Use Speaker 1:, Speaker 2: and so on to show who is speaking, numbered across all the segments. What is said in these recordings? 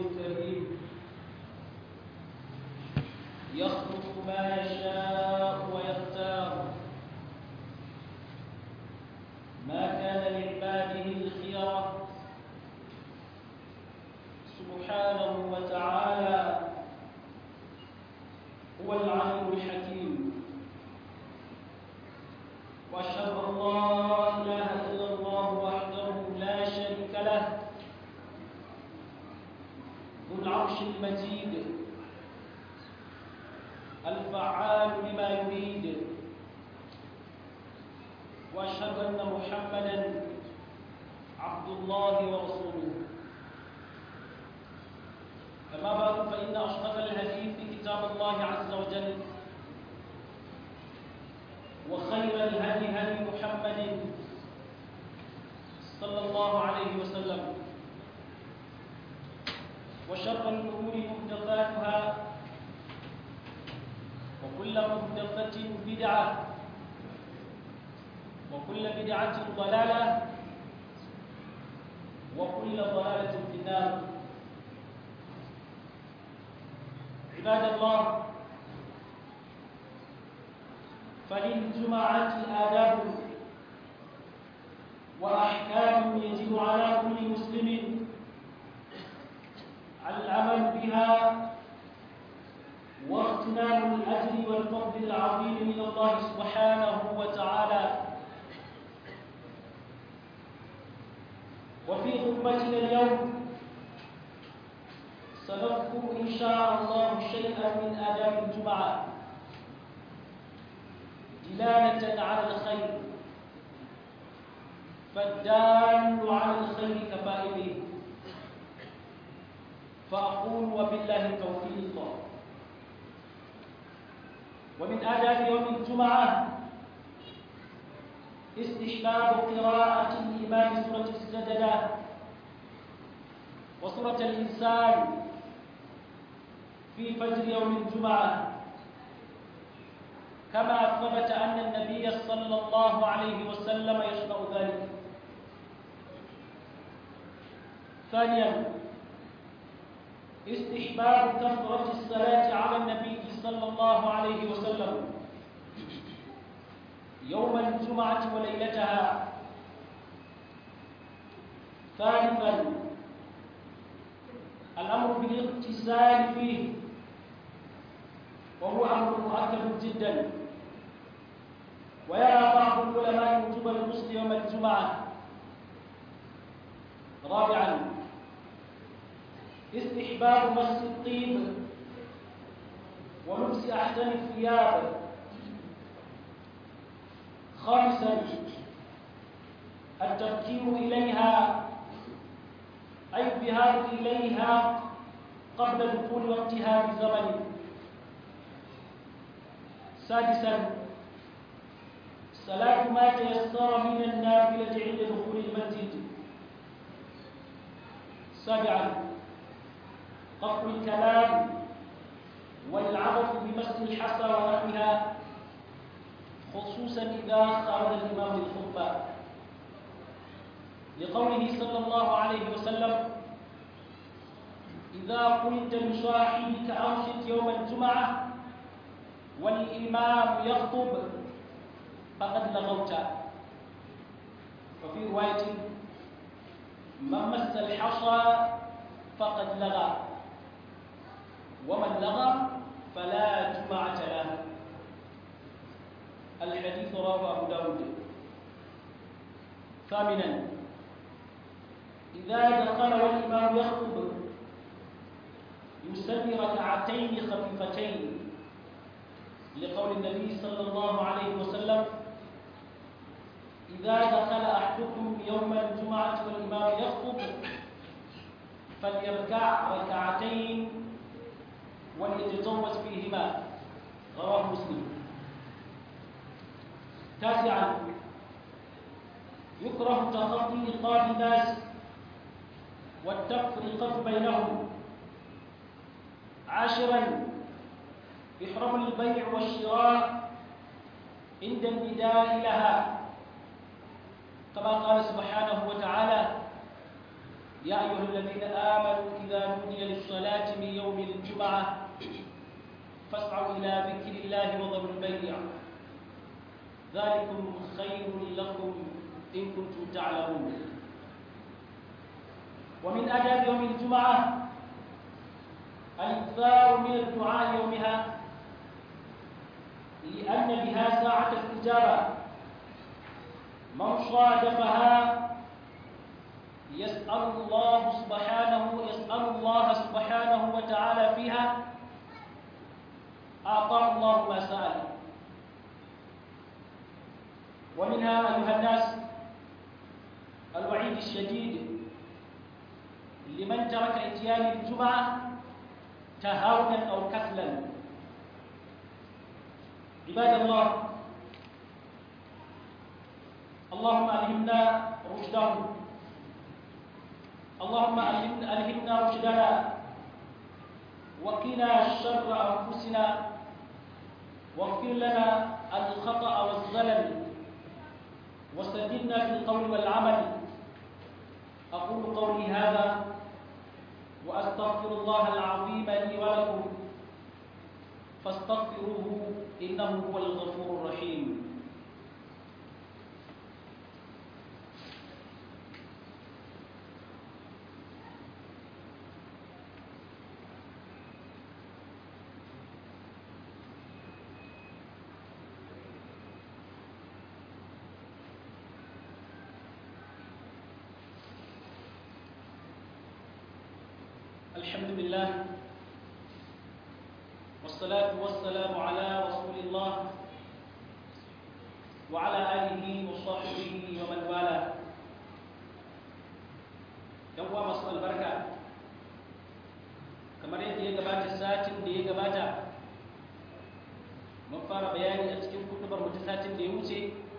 Speaker 1: الكريم يخلق ما يشاء ويختار ما كان لعباده الخيرة سبحانه وتعالى هو العليم الحكيم واشهد ان لا اله الا الله وحده لا شريك له ذو العرش المجيد الفعال لما يريد واشهد ان محمدا عبد الله ورسوله أما بعد فإن أصدق الحديث كتاب الله عز وجل وخير الهدي هدي محمد صلى الله عليه وسلم وشر الأمور محدثاتها وكل محدثة بدعة وكل بدعة ضلالة وكل ضلالة في النار عباد الله فللجمعة آداب وأحكام يجب على كل مسلم العمل بها واغتنام الأجر والفضل العظيم من الله سبحانه وتعالى وفي خطبتنا اليوم سنذكر إن شاء الله شيئا من آداب الجمعة دلالة على الخير فالدال على الخير كفائله فأقول وبالله التوفيق ومن آداب يوم الجمعة استحباب قراءة الإمام سورة السجدة وسورة الإنسان في فجر يوم الجمعة كما ثبت أن النبي صلى الله عليه وسلم يشرع ذلك ثانيا استحباب كثرة الصلاة على النبي صلى الله عليه وسلم يوم الجمعة وليلتها ثالثا الأمر بالاغتسال فيه وهو أمر مؤكد جدا ويرى بعض العلماء وجوب الغسل يوم الجمعة رابعا استحباب مس الطيب ولبس أحسن الثياب خامسا التفكير إليها أي الذهاب إليها قبل دخول وقتها بزمن سادسا صلاة ما تيسر من النافلة عند دخول المسجد سابعا قطع الكلام والعبث بمس الحصى ونحوها خصوصا إذا خرج الإمام للخطبة لقوله صلى الله عليه وسلم إذا قلت لصاحبك أنصت يوم الجمعة والإمام يخطب فقد لغوت وفي رواية من مس الحصى فقد لغى ومن لغى فلا جمعة له الحديث رواه أبو داود ثامنا إذا دخل والإمام يخطب يصلي ركعتين خفيفتين لقول النبي صلى الله عليه وسلم إذا دخل أحدكم يوم الجمعة والإمام يخطب فليركع ركعتين وليتجوز فيهما رواه مسلم تاسعا يكره تخطي رقاب الناس والتفرقة بينهم عاشرا يحرم البيع والشراء عند النداء لها كما قال سبحانه وتعالى يا أيها الذين آمنوا إذا نودي الجمعة فاسعوا إلى ذكر الله وذروا البيع ذلكم خير لكم إن كنتم تعلمون ومن آداب يوم الجمعة الإكثار من الدعاء يومها لأن بها ساعة الاستجابة من صادفها يسأل الله سبحانه يسأل الله سبحانه وتعالى فيها أعطاه الله ما سأل ومنها أيها الناس الوعيد الشديد لمن ترك اتيان الجمعة تهاونا أو كسلا عباد الله اللهم ألهمنا رشده اللهم ألهمنا رشدنا وقنا شر أنفسنا واغفر لنا الخطأ والزلل وسددنا في القول والعمل أقول قولي هذا وأستغفر الله العظيم لي ولكم فاستغفروه إنه هو الغفور الرحيم الحمد لله والصلاة والسلام على رسول الله وعلى آله وصحبه ومن والاه yan uwa masu albarka kamar yadda ya gabata satin da ya gabata mun fara bayani a cikin kutubar mutu satin da ya wuce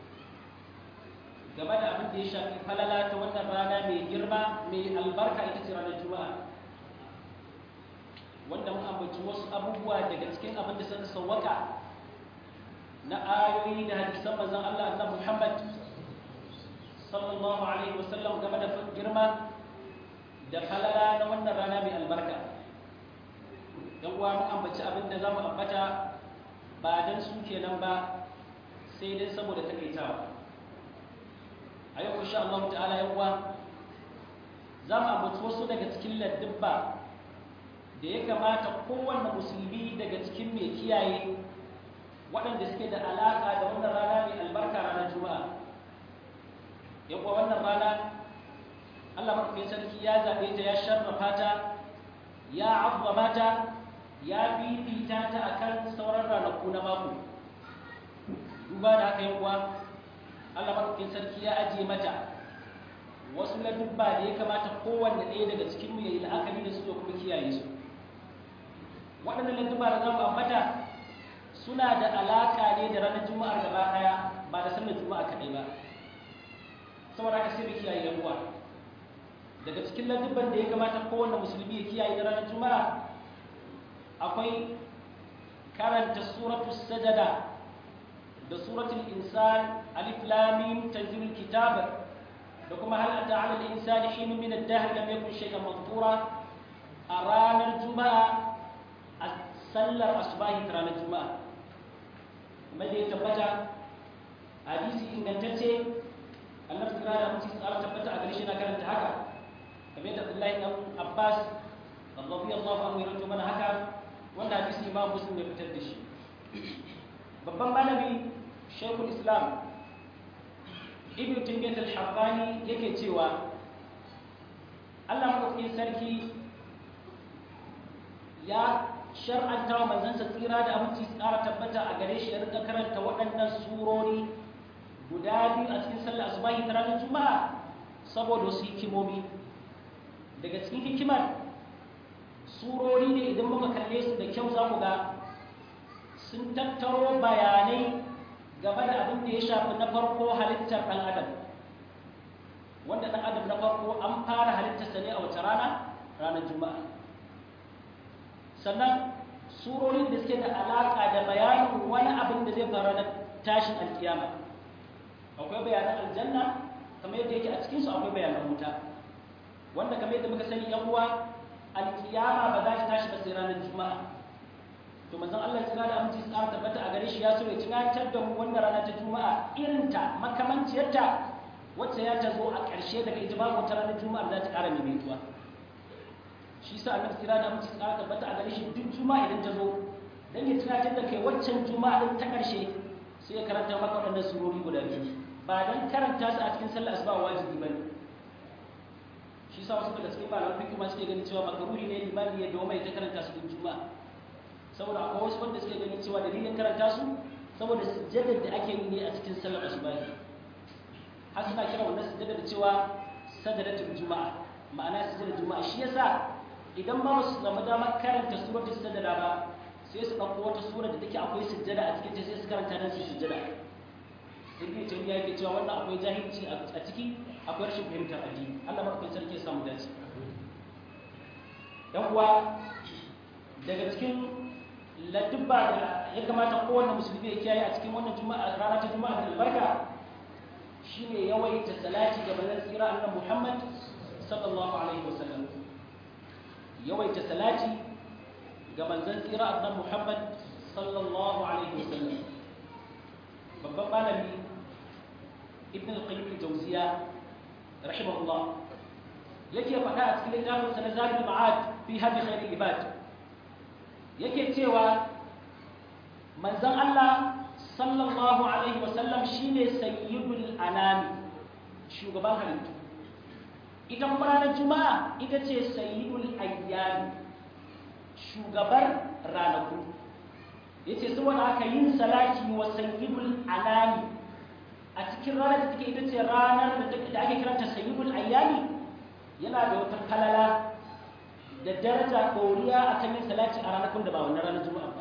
Speaker 1: game da abin da ya shafi falala ta wannan rana mai girma mai albarka ita ce ranar juma'a wanda mun ambaci wasu abubuwa daga cikin abin da suka sawwaka na ayoyi da hadisan manzon Allah annabi Muhammad sallallahu alaihi wasallam game da girma da falala na wannan rana mai albarka dan uwa mun ambaci abin da zamu ambata ba dan su kenan ba sai dai saboda takaitawa a yau insha Allah ta'ala yan uwa za mu ambaci wasu daga cikin ladduba da ya kamata kowanne musulmi daga cikin mai kiyaye waɗanda suke da alaƙa da wannan rana mai albarka ranar juma'a yawa wannan rana allah mafi sarki ya zaɓe ta ya sharrafa ta ya abuwa ta ya bibita ta a kan sauran ranaku na mako duba da haka yawa allah mafi sarki ya ajiye mata wasu ladubba da ya kamata kowanne ɗaya daga cikinmu ya yi la'akari da su da kuma kiyaye su waɗannan lantuba da zamu ambata suna da alaƙa ne da ranar juma'ar gaba ɗaya ba da sallar juma'a kaɗai ba saboda haka sai mu kiyaye yan uwa daga cikin ladubban da ya kamata kowanne musulmi ya kiyaye da ranar juma'a akwai karanta suratu sajada da suratul insan alif lam mim tanzilul kitab da kuma hal ata ala al-insani hinun min ad-dahr lam yakun shay'an madhkura a ranar juma'a a sallar asubahi ta ranar juma'a kuma da ya tabbata hadisi ingantacce annabi kira da mutum tsara tabbata a gare shi na karanta haka kamar yadda Abdullahi dan Abbas radiyallahu anhu ya rawaito mana haka wanda hadisi Imam Muslim ya fitar da shi babban malami Sheikhul Islam Ibn Taymiyyah al-Harrani yake cewa Allah madaukakin sarki ya shar'anta wa manzansa tsira da aminci tsara tabbata a gare shi ya rika karanta waɗannan surori guda biyu a cikin sallar asubahi ta ranar juma'a saboda wasu hikimomi daga cikin hikimar surori ne idan muka kalle su da kyau za ku ga sun tattaro bayanai game da abin da ya shafi na farko halittar ɗan adam wanda ɗan adam na farko an fara halittarsa ne a wace rana ranar juma'a sannan surorin da suke da alaƙa da bayanin wani abin da zai faru na tashin alkiyama akwai bayanan aljanna kamar yadda yake a cikinsu akwai bayanan wuta wanda kamar yadda muka sani yan uwa alkiyama ba za ta tashi ba sai ranar juma'a to manzon Allah tsira da aminci tsara tabbata a gare shi ya so ya tunatar da mu wannan rana ta juma'a irinta makamanciyarta wacce ya ta zo a ƙarshe daga ita babu wata ranar juma'a za ta ƙara maimaituwa shi sa annabi tsira da aminci tsara tabbata a gare shi duk juma'a idan ta zo dan ya tunatar da kai waccan juma'a din ta ƙarshe sai ya karanta maka waɗannan surori guda biyu ba dan karanta su a cikin sallar asuba wajibi bane shi sa wasu daga cikin malaman fiqh ma suke ganin cewa makaruri ne limami ya doma ya ta karanta su duk juma'a saboda akwai wasu wanda suke ganin cewa dalilin karanta su saboda sujjadar da ake yi ne a cikin sallar asuba har suna kira wannan sujjadar da cewa sajadatul juma'a ma'ana sujjadar juma'a shi yasa idan ba su samu damar karanta suratul sajada ba sai su ɗauko wata sura da take akwai sujjada a cikin ta sai su karanta dan su sujjada ibn taymiya yake cewa wannan akwai jahilci a ciki akwai rashin fahimtar addini Allah madaukakin sarki ya samu dace yan uwa daga cikin ladubba da ya kamata kowanne musulmi ya kiyaye a cikin wannan juma'a rana ta juma'a da albarka shine yawaita salati ga manzon tsira annabi Muhammad sallallahu alaihi wasallam yawaita salati ga manzon tsira annabi Muhammad sallallahu alaihi wasallam babban malami ibn al-qayyim al-jawziya rahimahullah yake faɗa a cikin littafin sa na zabil ma'ad fi hadi khairil ibad yake cewa manzon Allah sallallahu alaihi wasallam shine sayyidul anami shugaban halittu ita kuma ranar juma'a ita ce sayyidul ayyami shugabar ranaku yace saboda haka yin salati wa sayyidul anami a cikin ranar da take ita ce ranar da ake kiranta sayyidul ayyami yana da wata kalala da daraja ɗoriya a kan yin salati a ranakun da ba wannan ranar juma'a ba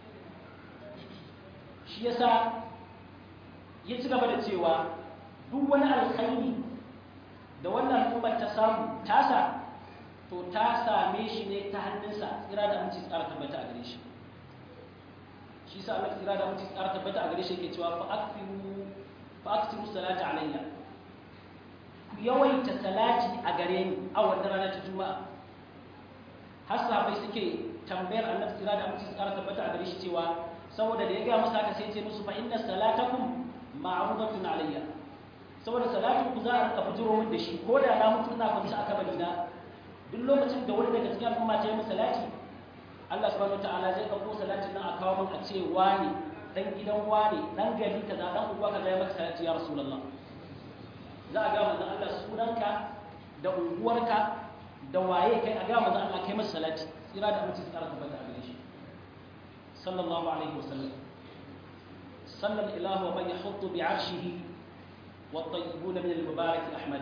Speaker 1: shi yasa ya ci gaba da cewa duk wani alkhairi da wannan al'ummar ta samu tasa to ta same shi ne ta hannunsa tsira da aminci tsara tabbata a gare shi shi sa Allah tsira da aminci tsara tabbata a gare shi yake cewa fa akfiru fa aktiru salata alayya ku yawaita salati a gare ni a wannan ranar ta juma'a har sahabbai suke tambayar annabi tsira da aminci tsara tabbata a gare shi cewa saboda da ya gaya masa haka sai ce musu fa inna salatakum ma'rudatun alayya saboda salatin ku za a rika fitiro min da shi ko da na mutu ina kwanci a kabari na duk lokacin da wani daga cikin al'umma ta yi min salati Allah subhanahu wataala zai ɗauko salatin nan a kawo min a ce wani dan gidan wani dan gari kaza dan uwa kaza ya maka salati ya rasulullah za a ga manzon Allah sunanka da unguwarka da waye kai a ga manzon Allah kai masa salati tsira da mutunci tsara tabbata a gare shi sallallahu alaihi wasallam صلى الإله ومن يحط بعرشه والطيبون من المبارك أحمد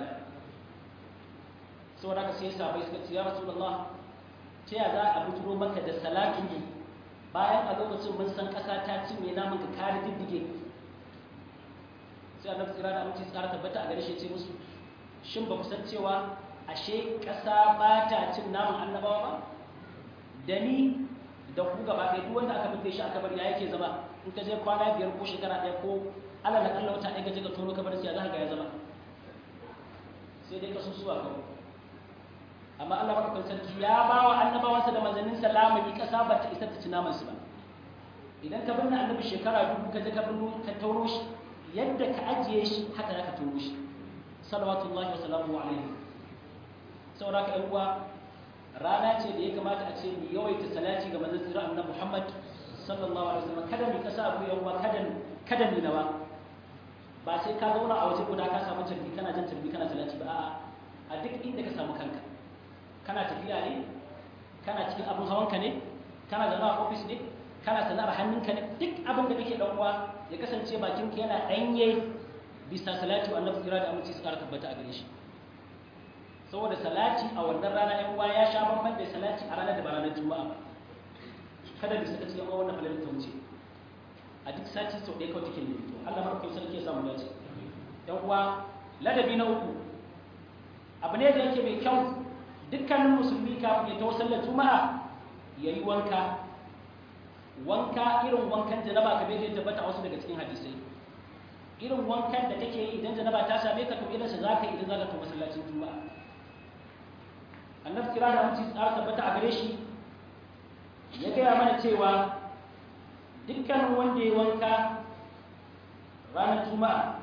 Speaker 1: سورة كسيسة بيسكت يا رسول الله تيا ذا أبو مكة دا سلاكي bayan a lokacin mun san ƙasa ta cinye namun ka kare diddige sai annabi tsira da aminci tsara tabbata a gare shi ce musu shin ba ku san cewa ashe ƙasa ba ta cin namun annabawa ba da ni da ku gaba ɗaya duk wanda aka binne shi aka bari ya yake zama in ka je kwana biyar ko shekara ɗaya ko ala da kalla wata ɗaya ka je ka tono ka bar sai za ka ya zama sai dai ka susuwa kawai amma Allah madaukakin sarki ya ba wa annabawansa da manzannin salama yi ƙasa ba ta isa ta ci naman su ba idan ka binne annabi shekara dubu ka je ka binne ka tono shi yadda ka ajiye shi haka za ka tono shi salawatullahi wa salamu alaihi saboda ka uwa rana ce da ya kamata a ce mu yawaita salati ga manzon sirra annabi Muhammad sallallahu alaihi wasallam kada mu kasa abu yawa kada kada mu nawa ba sai ka zauna a waje guda ka samu tarbi kana jan tarbi kana salati ba a'a a duk inda ka samu kanka kana tafiya ne kana cikin abin hawanka ne kana zaune a ofis ne kana sana'ar hannunka ne duk abin da kake dan uwa ya kasance bakinka yana danye bisa salati wa annabi sirra da aminci su kara tabbata a gare shi saboda salati a wannan rana yan uwa ya sha bamban da salati a ranar da ba ranar juma'a ba kada mu saka cikin wannan falalar ta wuce a duk sati sau ɗaya kawai take ne to Allah markai sarki ya samu dace yan uwa ladabi na uku abu ne da yake mai kyau dukkanin musulmi kafin ya tawo sallar juma'a ya yi wanka wanka irin wankan janaba ka bai tabbata a wasu daga cikin hadisai irin wankan da kake yi idan janaba ta same ka to irin sa zaka idan zaka to masallacin juma'a annabi kira da mutum tsara tabbata a gare shi ya gaya mana cewa dukkan wanda ya wanka ranar juma'a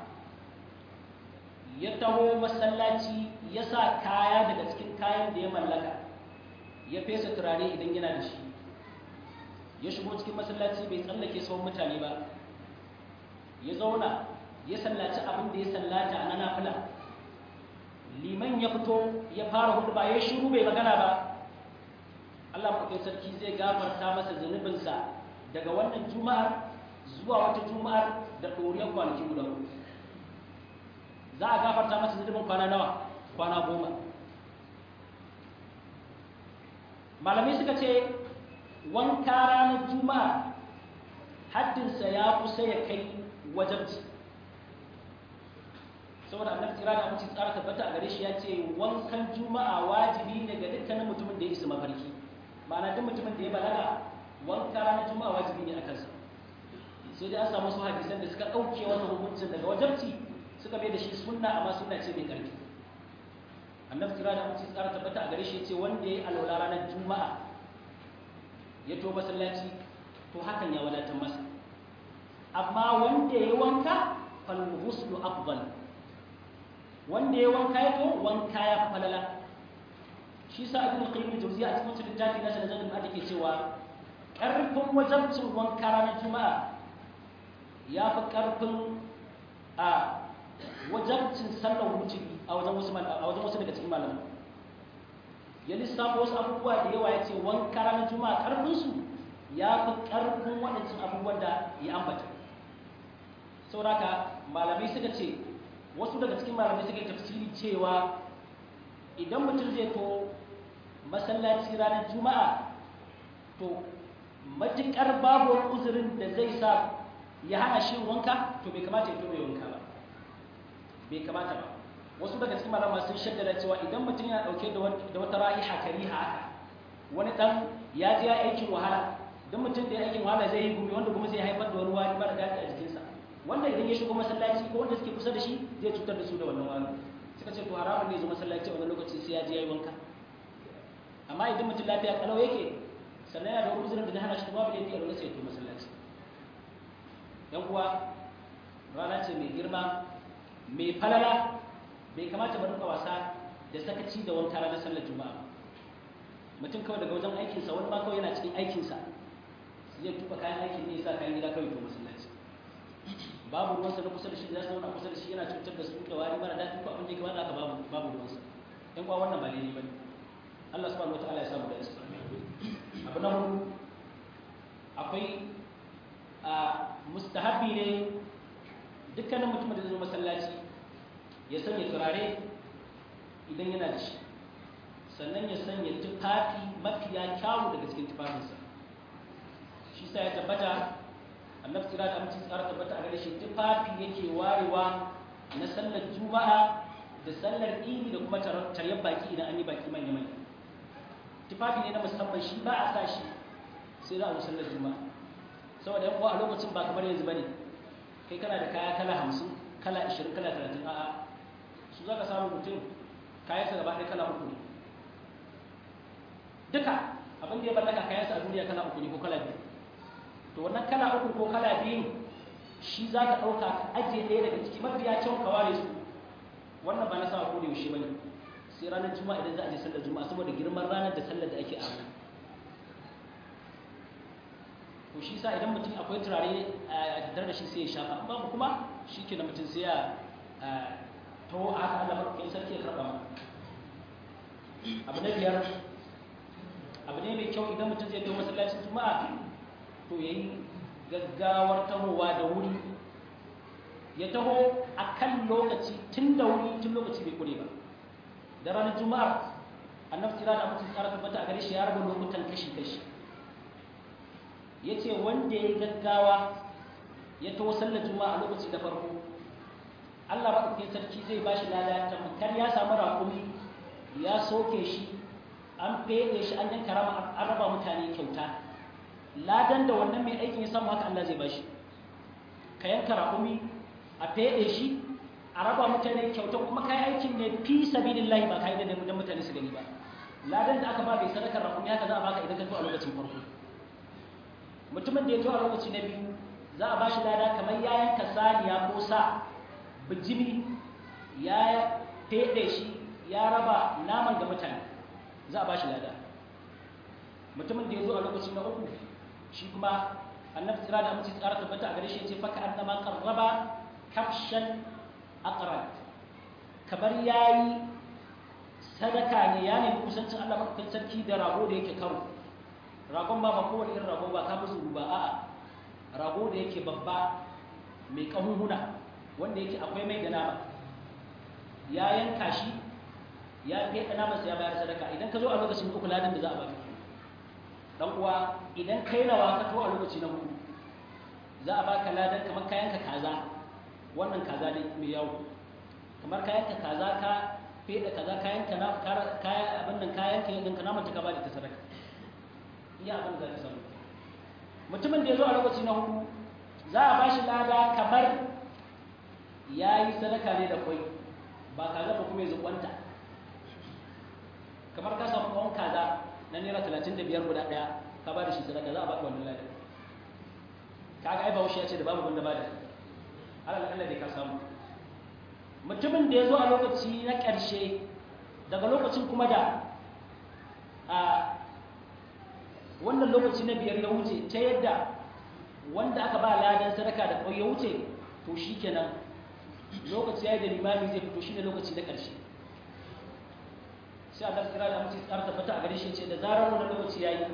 Speaker 1: ya taho masallaci ya sa kaya daga cikin kayan da ya mallaka ya fesa turare idan yana da shi ya shigo cikin masallaci bai tsallake sauran mutane ba ya zauna ya sallaci abin da ya sallata a nafila liman ya fito ya fara hudu ba ya shiru bai magana ba Allah maɗaukin sarki zai gafarta masa zunubinsa daga wannan juma'ar zuwa wata juma'ar da ɗoriyar kwanaki guda uku za a gafarta masa zunubin kwana nawa kwana goma malamai suka ce wanka ranar juma'a haddinsa ya kusa ya kai wajabci saboda annabi tsira da amince tsara tabbata a gare shi ya ce wankan juma'a wajibi ne ga dukkanin mutumin da ya isa mafarki ma'ana duk mutumin da ya balaga wanka ranar juma'a wajibi ne a kansa sai dai an samu su hadisan da suka ɗauke wannan hukuncin daga wajabci suka bai da shi sunna amma sunna ce mai ƙarfi annabi tsira da amince tsara tabbata a gare shi ya ce wanda ya yi alwala ranar juma'a ya to masallaci to hakan ya wadatar masa amma wanda ya yi wanka fal ghuslu afdal wanda ya wanka ya to wanka ya fi falala shi sa ibn qayyim jawziya a cikin littafi na sanan zadin da ke cewa karfin wajabcin wanka ranar juma'a ya fi karfin a wajabcin sallar wujubi a wajen wasu a wajen wasu daga cikin malamai ya lissafa wasu abubuwa da yawa ya ce wanka ranar juma'a karfin su ya fi karfin waɗancan abubuwan da ya ambata sauraka malamai suka ce wasu daga cikin malamai suka yi tafsiri cewa idan mutum zai to masallaci ranar juma'a to matuƙar babu wani uzurin da zai sa ya hana shi wanka to bai kamata ya tobe wanka ba bai kamata ba wasu daga cikin malama sun shaddada cewa idan mutum yana ɗauke da wata ra'iha kariha haka wani ɗan ya je ya aikin wahala don mutum da ya aikin wahala zai yi gumi wanda kuma zai haifar da wani wani mara daɗi a jikinsa wanda idan ya shigo masallaci ko wanda suke kusa da shi zai cutar da su da wannan wani suka ce to haramun ne zo masallaci a wani lokaci sai ya je ya yi wanka amma idan mutum lafiya kalau yake sannan yana da wani uzurin da na hana shi babu laifi a wani sai ya to masallaci yan uwa rana ce mai girma mai falala bai kamata ba duka wasa da sakaci da wanka ranar sallar juma'a mutum kawai daga wajen aikinsa wani ma kawai yana cikin aikinsa zai tuba kayan aikin ne ya sa kayan gida kawai to masallaci babu ruwansa na kusa da shi da za su zauna kusa da shi yana cutar da su da wari mara daɗi ko abin da ya kamata aka babu babu ruwansa ɗan kwa wannan ba daidai ba ne Allah subhanahu wataala ya samu da isa abu na hudu akwai a mustahabi ne dukkanin mutumin da zai zo masallaci ya sanya turare idan yana da shi sannan ya sanya tufafi mafiya kyawu daga cikin tufafinsa shi sa ya tabbata annabi tsira da amince tsara tabbata a gare shi tufafi yake warewa na sallar juma'a da sallar idi da kuma taryar baki idan an yi baki manya manya tufafi ne na musamman shi ba a sa shi sai za a zo sallar juma'a saboda yan uwa a lokacin ba kamar yanzu bane kai kana da kaya kala hamsin kala ashirin kala talatin a'a su za ka samu mutum kayansa gaba ɗaya kala uku ne duka abin da ya mallaka kayansa a duniya kala uku ne ko kala biyu to wannan kala uku ko kala biyu shi za ka ɗauka ka ajiye ɗaya daga ciki mafiya kyau ka ware su wannan ba na sa ko da yaushe ba ne sai ranar juma'a idan za a je sallar juma'a saboda girman ranar da sallar da ake a ranar to shi sa idan mutum akwai turare a tattare da shi sai ya shafa babu kuma shi ke da mutum sai ya to a haka Allah maɗaukakin sarki ya karɓa ma abu na biyar abu ne mai kyau idan mutum zai to masallacin juma'a to ya yi gaggawar tahowa da wuri ya taho a kan lokaci tun da wuri tun lokaci bai kure ba da ranar juma'ar annabi tira da mutum tsara tabbata a gare shi ya raba lokutan kashi-kashi ya ce wanda ya yi gaggawa ya taho sallar juma'a a lokaci da farko allah maɗaukakin sarki zai ba shi lada tamkar ya samu raƙumi ya soke shi an fede shi an yanka rama an raba mutane kyauta ladan da wannan mai aikin ya samu haka Allah zai bashi ka yanka raƙumi a fede shi a raba mutane kyauta kuma kai aikin ne fi sabilillahi ba kai da dan mutane su gani ba ladan da aka ba bai sadakar rakumi haka za a baka idan ka to a lokacin farko mutumin da ya to a lokaci na biyu za a ba shi lada kamar ya yanka saniya ko sa bijimi ya feɗe shi ya raba naman ga mutane za a ba shi lada mutumin da ya zo a lokaci na uku shi kuma annabi tsira da amince tsara tabbata a gare shi ce faka annama qarraba kafshan aqrab kamar yayi sadaka ne ya nemi kusancin Allah madaukakin sarki da rago da yake karo ragon ba ba kowane irin rago ba ka musu ba a'a rago da yake babba mai kahunhuna wanda yake akwai mai da nama ya yanka shi ya fiye namansa ya bayar sadaka idan ka zo a lokacin uku ladan da za a baka dan uwa idan kai rawa ka to a lokaci na hudu za a baka ladan kamar kayan ka kaza wannan kaza ne mai yawo kamar kayan ka kaza ka feda kaza kayan ka na kayan abin nan kayan ka yanka naman ta ka bada ta sadaka iya abin da ka samu mutumin da ya zo a lokaci na hudu za a bashi lada kamar ya yi sadaka ne da kwai ba kaza ba kuma ya zukwanta kamar ka samu kawon kaza na naira talatin da biyar guda ɗaya ka ba da shi sadaka za a baka wannan ladan kaga ai bahaushe ya ce da babu wanda ba da alal Allah dai ka samu mutumin da ya zo a lokaci na ƙarshe daga lokacin kuma da a wannan lokaci na biyar ya wuce ta yadda wanda aka ba ladan sadaka da ƙwai ya wuce to shi kenan lokaci ya yi da limami zai fito shi ne lokaci na ƙarshe sai Allah tsira da mutum tsara tabbata a gare shi ce da zarar wannan lokaci yayi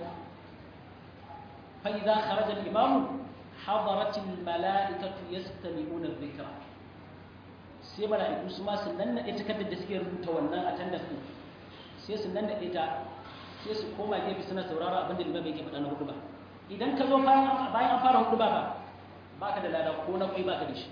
Speaker 1: fa idza kharaja al-imam hadarat al-mala'ikatu yastami'una adh-dhikra sai mala'iku su ma sun nan nade takardar da suke rubuta wannan attendance din sai su nan nade ta sai su koma gefe suna saurara abin da limam yake faɗa na hudu ba idan ka zo bayan bayan an fara hudu ba ba baka da lada ko na kai baka da shi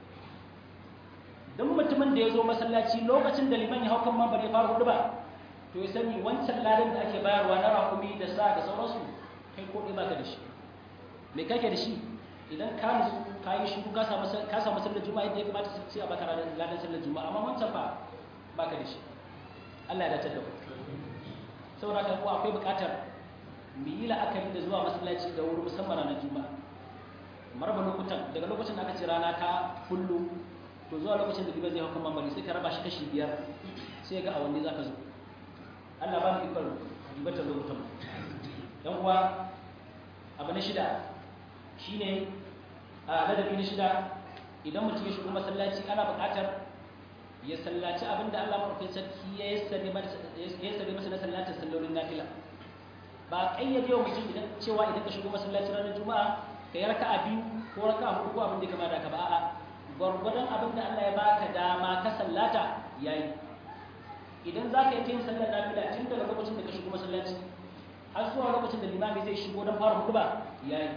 Speaker 1: don mutumin da ya zo masallaci lokacin da liman ya hau kan mambar ya fara hudu ba to ya sani wancan ladan da ake bayarwa na rakumi da sa da sauransu kai ko ɗaya baka da shi me kake da shi idan ka nutsu ka yi shiru ka samu sallar juma'a yadda ya kamata sai a baka ladan sallar juma'a amma wancan fa baka da shi Allah ya dace da ku saboda haka kuwa akwai buƙatar mu yi la'akari da zuwa masallaci da wuri musamman ranar juma'a maraba lokutan daga lokacin da aka ce rana ta kullu to zuwa lokacin da gibe zai hau kan mambari sai ka raba shi kashi biyar sai ga a wanne za ka zo Allah ba mu ikon ribatar lokutan dan uwa abu na shida shine a ladabi na shida idan mutum ya shigo masallaci ana buƙatar ya sallaci abinda Allah maɗaukakin sarki ya yassare masa na sallatin sallolin nafila ba ƙayyade wa mutum idan cewa idan ka shigo masallaci ranar juma'a ka yi raka'a biyu ko raka'a hudu ko abin da kama da ka ba a'a gwargwadon abin da Allah ya baka dama ka sallata yayi idan za ka yi yin sallar nafila tun daga lokacin da ka shigo masallaci har zuwa lokacin da limami zai shigo don fara hutuba yayi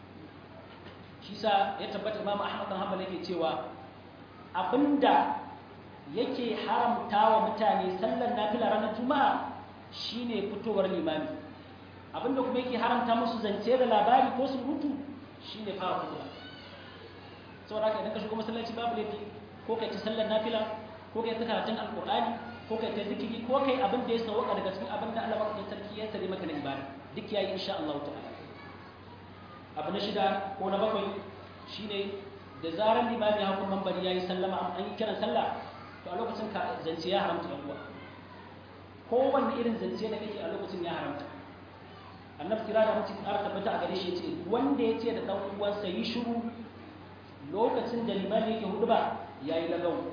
Speaker 1: shi sa ya tabbata Imam Ahmad bin Hanbal yake cewa abinda yake haramta wa mutane sallar nafila ranar juma'a shine fitowar limami abinda kuma yake haramta musu zance da labari ko surutu shine fara hutuba saboda haka idan ka shigo masallaci babu laifi ko kai ta sallar nafila ko kai ta karatun alqur'ani ko kai ta zikiri ko kai abin da ya sauka daga cikin abin da Allah madaukakin sarki ya sare maka na ibada duk yayi insha Allah ta'ala abu na shida ko na bakwai shine da zaran limami ya hukun mambari yayi sallama an yi kiran sallah to a lokacin ka zance ya haramta yan uwa kowanne irin zance da kake a lokacin ya haramta annabi kira da mutum ƙara tabbata a gare shi yace wanda ya ce da dan uwansa yi shiru lokacin da limami yake hudu ba yayi lagawo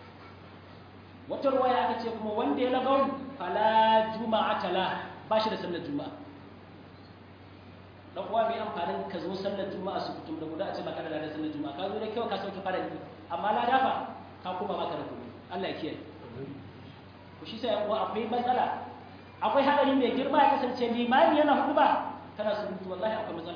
Speaker 1: wata ruwaya aka ce kuma wanda ya lagawo fala juma'ata la ba shi da sallar juma'a dan uwa mai amfanin ka zo sallar juma'a su kutum da guda a ce baka da ladan sallar juma'a ka zo da kyau ka sauke farali amma lada fa ka kuma baka da kuɗi Allah ya kiyaye ku shi sai uwa akwai matsala akwai hadari mai girma ya kasance limami yana hudu ba kana surutu wallahi akwai matsala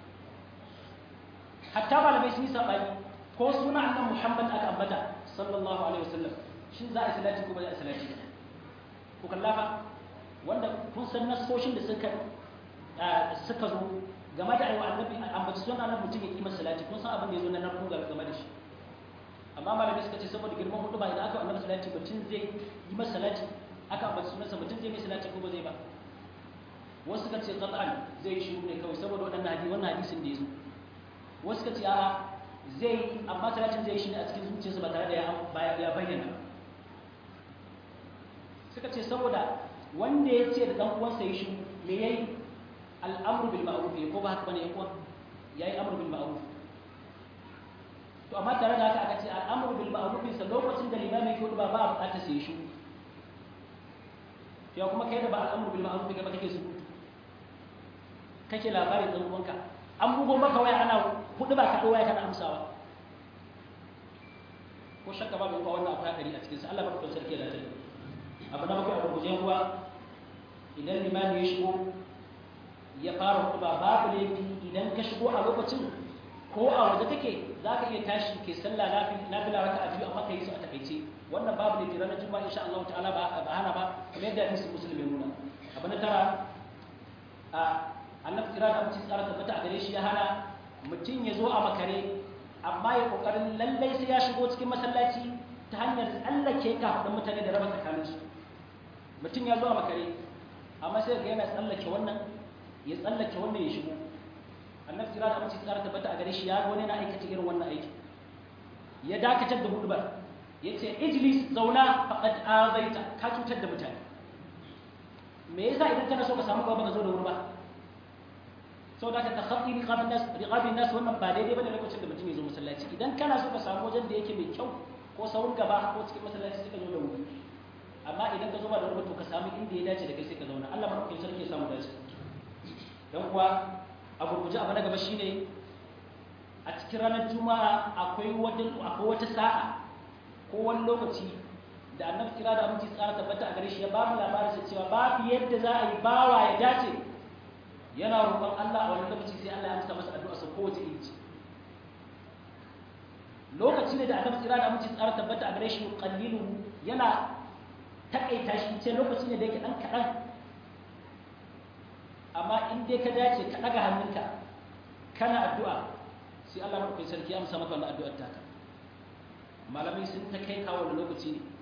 Speaker 1: hatta malamai sun yi sabani ko suna annabi Muhammad aka ambata sallallahu alaihi wasallam shin za a salati ko ba za a salati ku kalla fa wanda kun san nasoshin da suka suka zo game da aiwa annabi ambaci sunan annabi mutum ya kima salati kun san abin da ya zo na narko game da shi amma malamai suka ce saboda girman hudu ba idan aka annabi salati mutum zai yi masa salati aka ambaci sunansa mutum zai mai salati ko ba zai ba wasu suka ce qat'an zai yi shiru ne kawai saboda waɗannan hadisi wannan hadisin da ya zo wasu suka ce a'a zai yi amma salatin zai yi shi ne a cikin zuciyarsa ba tare da ya bayyana suka ce saboda wanda ya ce da dan uwansa ya shiru me yayi al'amru bil ma'ruf ko ba haka bane yan uwa yayi amru bil ma'ruf to amma tare da haka aka ce al'amru bil ma'ruf sa lokacin da limami ke ba ba a bukatar sai shi ya kuma kai da ba al'amru bil ma'ruf ga ba kake su kake labarin dan uwanka an bugo maka waya ana hudu ba ka waya kana amsawa ko shakka ba mai wannan akwai hadari a cikin sa Allah ba ku sarki da tare abu na bakwai a gurguje kuwa idan limami ya shigo ya fara hutuba babu laifi idan ka shigo a lokacin ko a waje take za ka iya tashi ke sallah na fila raka a biyu amma ka yi su a takaice wannan babu laifi ranar juma'a insha Allah ta'ala ba ba hana ba kamar yadda hadisi musulmi nuna abu na tara a annabi kira da mutum tsara tabbata a gare shi ya hana mutum ya zo a makare amma ya kokarin lallai sai ya shigo cikin masallaci ta hanyar tsallake kafin mutane da raba tsakaninsu mutum ya zo a makare amma sai ga yana tsallake wannan ya tsallake wannan ya shigo annabi kira da mace tsara tabbata a gare shi ya ga wani na aikata irin wannan aiki ya dakatar da hudubar ya ce ijlis zauna faqad azaita ka cutar da mutane me yasa idan kana so ka samu gaba ka zo da wuri ba saboda ka takhatti riqabin nas riqabin nas wannan ba daidai bane lokacin da mutum ya zo masallaci idan kana so ka samu wajen da yake mai kyau ko saurin gaba ko cikin masallaci sai ka zo da wuri amma idan ka zo ba da wuri to ka samu inda ya dace da kai sai ka zauna Allah madaukakin sarki ya samu dace dan kuwa a gurguje abu na gaba shine a cikin ranar juma'a akwai wata akwai wata sa'a ko wani lokaci da annabi kira da aminci tsara tabbata a gare shi ya ba mu labarin sa cewa babu yadda za a yi bawa ya dace yana roƙon Allah a wani lokaci sai Allah ya amsa masa addu'a sa kowace inci lokaci ne da annabi kira da aminci tsara tabbata a gare shi qallilu yana takaita shi ce lokaci ne da yake dan kaɗan amma in dai ka dace ka ɗaga hannunka kana addu'a sai Allah maɗaukai sarki amsa maka wannan addu'ar taka malamai sun ta kai kawo da lokaci ne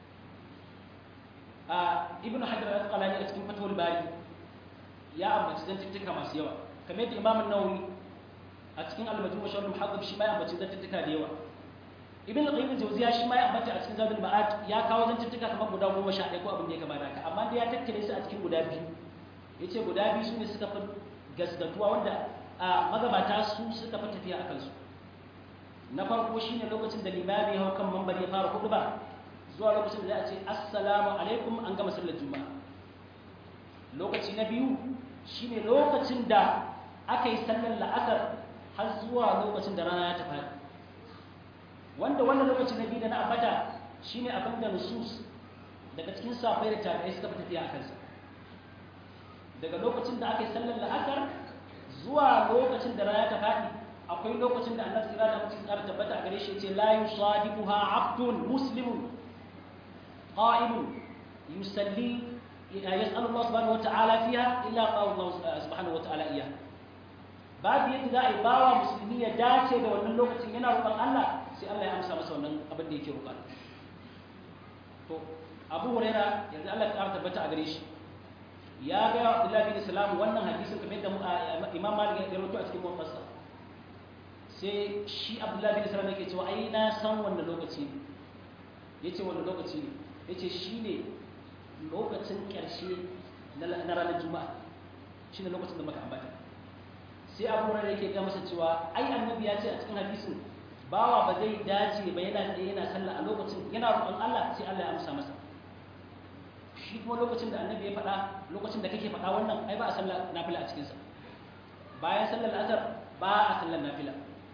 Speaker 1: a ibn hajar al-asqalani a cikin fatawul bari ya ambaci zantuttuka masu yawa kamar yadda imam nawawi a cikin al-majmu wa sharh muhaddab shi ma ya ambaci zantuttuka da yawa ibn al-qayyim al-jawziya shi ma ya ambaci a cikin zadul ma'ad ya kawo zantuttuka kamar guda goma sha ɗaya ko abin da ya kamata haka amma da ya tattare su a cikin guda biyu ya ce guda biyu su ne suka fi gasgatuwa wanda a magabata su suka fi tafiya a kansu na farko shi ne lokacin da limami ya hau kan mambar ya fara hudu ba zuwa lokacin da za a ce assalamu alaikum an gama sallar juma'a lokaci na biyu shi ne lokacin da aka yi sallar la'asar har zuwa lokacin da rana ya tafi wanda wannan lokacin na biyu da na ambata shi ne abin da nusus daga cikin safai da tabi'ai suka fi tafiya a kansa daga lokacin da aka yi sallar la'asar zuwa lokacin da rana ta faɗi akwai lokacin da annabi sira da mutum tsara tabbata a gare shi ce la yusadiquha abdun muslimun qa'imun yusalli yas'alu Allah subhanahu wa ta'ala fiha illa qala Allah subhanahu wa ta'ala iya babu yadda za a yi bawa musulmi ya dace da wannan lokacin yana roƙon Allah sai Allah ya amsa masa wannan abin da yake roƙa to Abu Hurairah yanzu Allah ya tabbata a gare shi ya ga Abdullahi bin Salam wannan hadisin kamar da Imam Malik ya rawaito a cikin muwaffasa sai shi Abdullahi bin Salam yake cewa ai na san wannan lokaci ne yace wannan lokaci ne yace shine lokacin karshe na ranar Juma'a shine lokacin da muka ambata sai Abu Hurairah yake ga masa cewa ai annabi ya ce a cikin hadisin bawa ba zai dace ba yana tsaye yana sallah a lokacin yana roƙon Allah sai Allah ya amsa masa shi kuma lokacin da annabi ya faɗa lokacin da kake faɗa wannan ai ba a sallar nafila a cikinsa bayan sallar asar ba a sallar nafila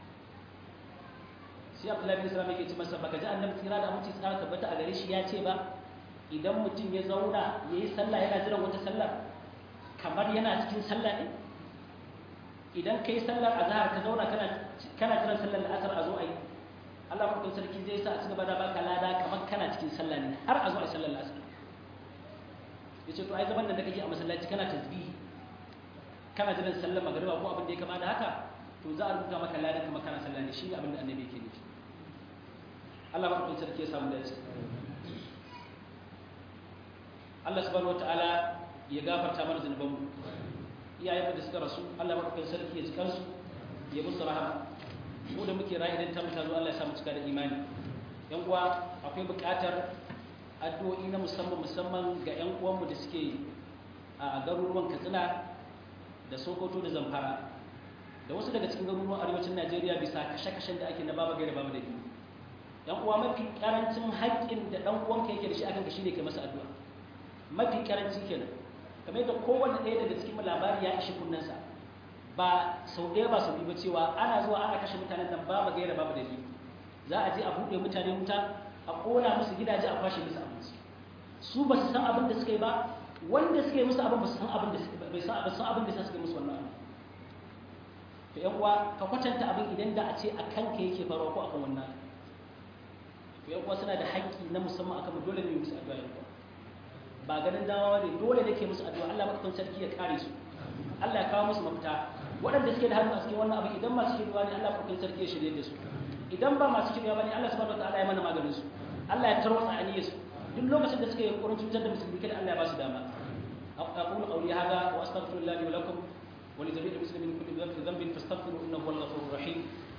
Speaker 1: sai abdullahi bin salam yake ce masa baka ji annabi tsira da aminci tsara tabbata a gare shi ya ce ba idan mutum ya zauna ya yi sallah yana jiran wata sallar kamar yana cikin sallah ne idan ka yi sallar azhar ka zauna kana kana jiran sallar asar a zo a yi Allah mutum sarki zai sa a cigaba da baka lada kamar kana cikin sallah ne har a zo a yi sallar asar ya ce to ai zaman da kake a masallaci kana tasbihi kana jiran sallar magariba ko abin da ya kama da haka to za a rubuta maka ladan kamar kana sallah ne shine abin da annabi yake nufi Allah ba ku sarki ya samu dace Allah subhanahu wataala ya gafarta mana zunubanmu iyayen da suka rasu Allah madaukakin sarki ya cikar su ya musu rahama mu da muke rayu idan ta mutu zo Allah ya sa mu cika da imani yan uwa akwai buƙatar addu'o'i na musamman musamman ga yan uwanmu da suke a garuruwan Katsina da Sokoto da Zamfara da wasu daga cikin garuruwan arewacin Najeriya bisa kashe-kashen da ake na baba gaira baba da biyu yan uwa mafi karancin haƙƙin da dan uwanka yake da shi akan ka shine kai masa addu'a mafi karanci kenan kamar yadda kowanne ɗaya daga cikin labari ya ishi kunnensa ba sau ɗaya ba sau biyu ba cewa ana zuwa ana kashe mutanen nan babu gaira babu dalili za a je a buɗe mutane wuta a ƙona musu gidaje a kwashe musu abinci su ba su san abin da suka yi ba wanda suka yi musu abin ba su san abin da bai san abin san abin da suka yi musu wannan abin to ƴan uwa ka kwatanta abin idan da a ce a kanka yake faruwa ko akan wannan to ƴan uwa suna da haƙƙi na musamman akan dole ne musu addu'a ƴan uwa ba ganin dawa ne dole ne ke musu addu'a Allah madaukakin sarki ya kare su Allah ya kawo musu mafita waɗanda suke da hannu a cikin wannan abu idan masu shirya ne Allah madaukakin sarki ya shirye da su idan ba masu shirya bane Allah subhanahu wataala ya mana maganin su Allah ya tarwatsa aniyar su duk lokacin da suka yi ƙoƙarin cutar da musulmi kada Allah ya ba su dama aqulu qawli hadha wa astaghfirullahi wa lakum wa li jami'il muslimin kulli dhanbin fastaghfiruhu innahu huwal ghafurur rahim